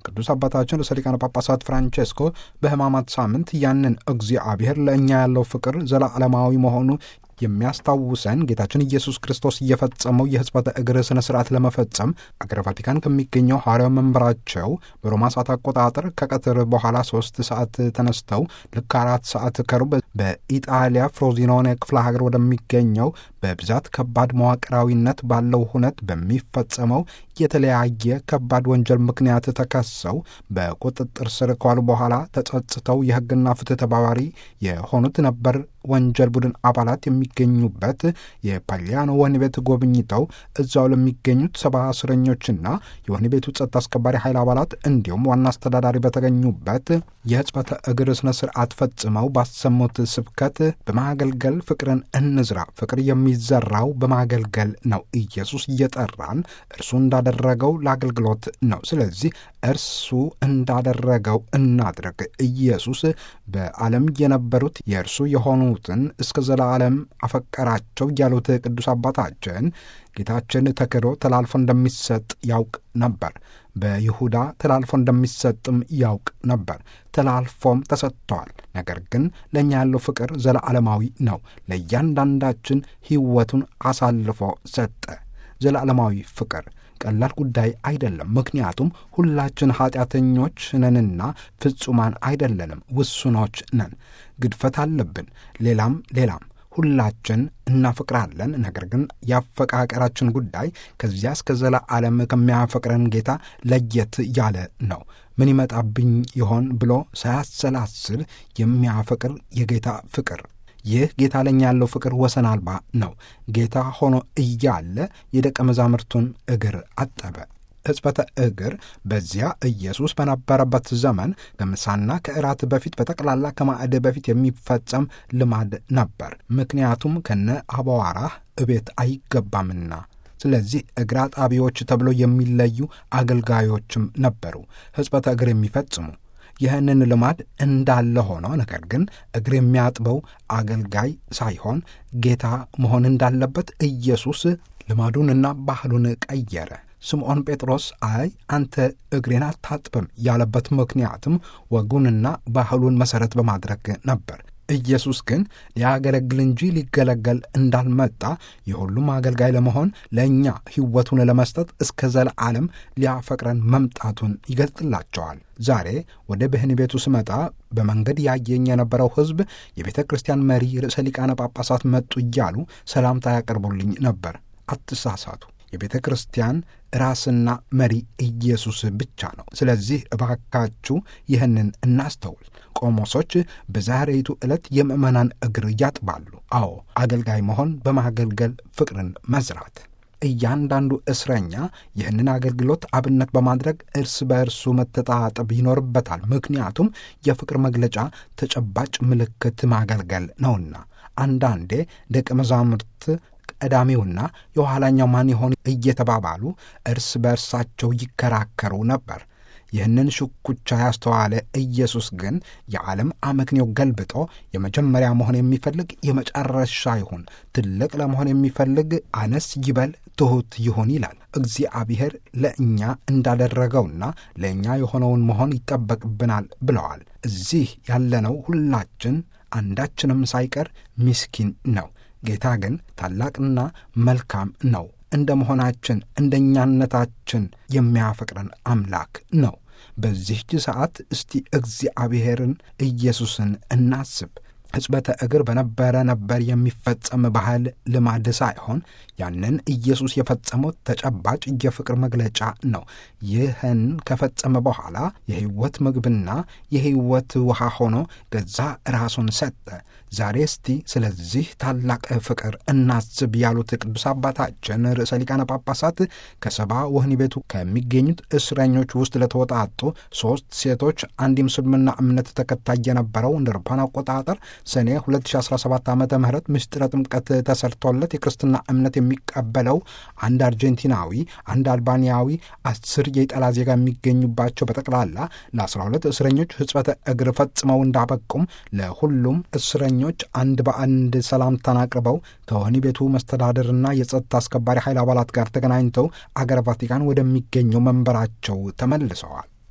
ቅዱስ አባታችን ርዕሰ ሊቃነ ጳጳሳት ፍራንቼስኮ በሕማማት ሳምንት ያንን እግዚአብሔር ለእኛ ያለው ፍቅር ዘላለማዊ መሆኑ የሚያስታውሰን ጌታችን ኢየሱስ ክርስቶስ እየፈጸመው የሕጽበተ እግር ሥነ ሥርዓት ለመፈጸም አገረ ቫቲካን ከሚገኘው ሐዋርያው መንበራቸው በሮማ ሰዓት አቆጣጠር ከቀትር በኋላ ሶስት ሰዓት ተነስተው ልክ አራት ሰዓት ከሩብ በኢጣሊያ ፍሮዚኖኔ ክፍለ ሀገር ወደሚገኘው በብዛት ከባድ መዋቅራዊነት ባለው ሁነት በሚፈጸመው የተለያየ ከባድ ወንጀል ምክንያት ተከሰው በቁጥጥር ስር ከዋሉ በኋላ ተጸጽተው የሕግና ፍትህ ተባባሪ የሆኑት ነበር ወንጀል ቡድን አባላት የሚገኙበት የፓሊያኖ ወህኒ ቤት ጎብኝተው እዛው ለሚገኙት ሰባ እስረኞችና የወህኒ ቤቱ ጸጥታ አስከባሪ ኃይል አባላት እንዲሁም ዋና አስተዳዳሪ በተገኙበት የሕጽበተ እግር ስነ ስርዓት ፈጽመው ባሰሙት ስብከት በማገልገል ፍቅርን እንዝራ፣ ፍቅር የሚዘራው በማገልገል ነው። ኢየሱስ እየጠራን እርሱ እንዳደረገው ለአገልግሎት ነው። ስለዚህ እርሱ እንዳደረገው እናድረግ። ኢየሱስ በዓለም የነበሩት የእርሱ የሆኑትን እስከ ዘላለም አፈቀራቸው ያሉት ቅዱስ አባታችን ጌታችን ተክዶ ተላልፎ እንደሚሰጥ ያውቅ ነበር። በይሁዳ ተላልፎ እንደሚሰጥም ያውቅ ነበር። ተላልፎም ተሰጥተዋል። ነገር ግን ለእኛ ያለው ፍቅር ዘላለማዊ ነው። ለእያንዳንዳችን ሕይወቱን አሳልፎ ሰጠ። ዘላለማዊ ፍቅር ቀላል ጉዳይ አይደለም። ምክንያቱም ሁላችን ኃጢአተኞች ነንና ፍጹማን አይደለንም፣ ውሱኖች ነን። ግድፈት አለብን። ሌላም ሌላም ሁላችን እናፈቅራለን። ነገር ግን የአፈቃቀራችን ጉዳይ ከዚያ እስከ ዘላለም ከሚያፈቅረን ጌታ ለየት ያለ ነው። ምን ይመጣብኝ ይሆን ብሎ ሳያሰላስል የሚያፈቅር የጌታ ፍቅር ይህ ጌታ ለኛ ያለው ፍቅር ወሰን አልባ ነው። ጌታ ሆኖ እያለ የደቀ መዛሙርቱን እግር አጠበ። ሕጽበተ እግር በዚያ ኢየሱስ በነበረበት ዘመን ከምሳና ከእራት በፊት በጠቅላላ ከማዕድ በፊት የሚፈጸም ልማድ ነበር። ምክንያቱም ከነ አቧራህ እቤት አይገባምና። ስለዚህ እግር አጣቢዎች ተብለው የሚለዩ አገልጋዮችም ነበሩ ሕጽበተ እግር የሚፈጽሙ ይህንን ልማድ እንዳለ ሆኖ ነገር ግን እግር የሚያጥበው አገልጋይ ሳይሆን ጌታ መሆን እንዳለበት ኢየሱስ ልማዱንና ባህሉን ቀየረ። ስምዖን ጴጥሮስ አይ አንተ እግሬን አታጥብም ያለበት ምክንያትም ወጉንና ባህሉን መሠረት በማድረግ ነበር። ኢየሱስ ግን ሊያገለግል እንጂ ሊገለገል እንዳልመጣ የሁሉም አገልጋይ ለመሆን ለእኛ ሕይወቱን ለመስጠት እስከ ዘለዓለም ሊያፈቅረን መምጣቱን ይገልጥላቸዋል። ዛሬ ወደ ብህን ቤቱ ስመጣ በመንገድ ያየኝ የነበረው ሕዝብ የቤተ ክርስቲያን መሪ ርዕሰ ሊቃነ ጳጳሳት መጡ እያሉ ሰላምታ ያቀርቡልኝ ነበር። አትሳሳቱ። የቤተ ክርስቲያን ራስና መሪ ኢየሱስ ብቻ ነው። ስለዚህ እባካችሁ ይህንን እናስተውል። ቆሞሶች በዛሬይቱ ዕለት የምዕመናን እግር ያጥባሉ። አዎ አገልጋይ መሆን በማገልገል ፍቅርን መዝራት። እያንዳንዱ እስረኛ ይህንን አገልግሎት አብነት በማድረግ እርስ በእርሱ መተጣጠብ ይኖርበታል። ምክንያቱም የፍቅር መግለጫ ተጨባጭ ምልክት ማገልገል ነውና። አንዳንዴ ደቀ መዛሙርት ቀዳሚውና የኋላኛው ማን ይሆን እየተባባሉ እርስ በእርሳቸው ይከራከሩ ነበር። ይህንን ሽኩቻ ያስተዋለ ኢየሱስ ግን የዓለም አመክንዮ ገልብጦ የመጀመሪያ መሆን የሚፈልግ የመጨረሻ ይሁን፣ ትልቅ ለመሆን የሚፈልግ አነስ ይበል፣ ትሑት ይሁን ይላል። እግዚአብሔር ለእኛ እንዳደረገውና ለእኛ የሆነውን መሆን ይጠበቅብናል ብለዋል። እዚህ ያለነው ሁላችን አንዳችንም ሳይቀር ምስኪን ነው። ጌታ ግን ታላቅና መልካም ነው። እንደ መሆናችን እንደኛነታችን የሚያፈቅረን አምላክ ነው። በዚህች ሰዓት እስቲ እግዚአብሔርን ኢየሱስን እናስብ። ሕጽበተ እግር በነበረ ነበር የሚፈጸም ባህል ልማድ ሳይሆን ያንን ኢየሱስ የፈጸመው ተጨባጭ የፍቅር መግለጫ ነው። ይህን ከፈጸመ በኋላ የሕይወት ምግብና የሕይወት ውሃ ሆኖ ገዛ ራሱን ሰጠ። ዛሬ እስቲ ስለዚህ ታላቅ ፍቅር እናስብ ያሉት ቅዱስ አባታችን ርዕሰ ሊቃነ ጳጳሳት ከሰባ ወህኒ ቤቱ ከሚገኙት እስረኞች ውስጥ ለተወጣጡ ሦስት ሴቶች አንድ የምስልምና እምነት ተከታይ የነበረው እንደ አውሮፓውያን አቆጣጠር ሰኔ 2017 ዓ ም ምስጢረ ጥምቀት ተሰርቶለት የክርስትና እምነት የሚቀበለው አንድ አርጀንቲናዊ፣ አንድ አልባንያዊ፣ አስር የኢጣሊያ ዜጋ የሚገኙባቸው በጠቅላላ ለ12 እስረኞች ሕጽበተ እግር ፈጽመው እንዳበቁም ለሁሉም እስረኞች አንድ በአንድ ሰላምታን አቅርበው ከወህኒ ቤቱ መስተዳደርና የጸጥታ አስከባሪ ኃይል አባላት ጋር ተገናኝተው አገር ቫቲካን ወደሚገኘው መንበራቸው ተመልሰዋል።